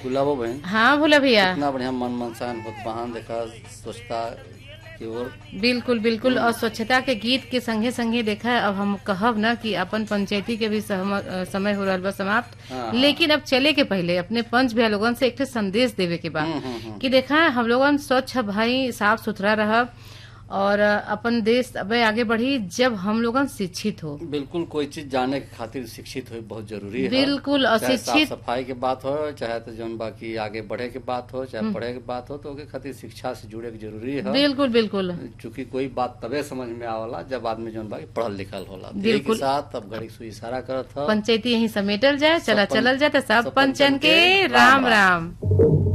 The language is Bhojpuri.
गुलाबो बहन हाँ भोला भैया इतना बढ़िया मन मनसान होत बहान देखा स्वच्छता की ओर बिल्कुल बिल्कुल और स्वच्छता के गीत के संगे संगे देखा है, अब हम कहब ना कि अपन पंचायती के भी सहम- अ, समय हो रहा बा समाप्त हाँ, लेकिन अब चले के पहले अपने पंच भैया लोगन से एक ठे संदेश देवे के बा हम्म, हम्म, हम्म। कि देखा हम लोगन स्वच्छ भाई साफ सुथरा रहब और अ, अपन देश अब आगे बढ़ी जब हम लोगन शिक्षित हो बिल्कुल कोई चीज जाने के खातिर शिक्षित हो बहुत जरूरी है बिल्कुल, और चाहे साफ शिक्षित- सफाई के बात हो चाहे तो जौन बाकी आगे बढ़े के बात हो चाहे पढ़े के बात हो तो ओके खातिर शिक्षा से जुड़े के जरूरी है बिल्कुल बिल्कुल चूंकि कोई बात तबे समझ में आवला जब आदमी जौन बाकी पढ़ल लिखल होला तो बिल्कुल। एक साथ अब घड़ी सुई इशारा करत ह पंचायती यही समेटल जाए चला सब पं- चलल जाए तो सब सब पंचन पंचन के के राम राम राम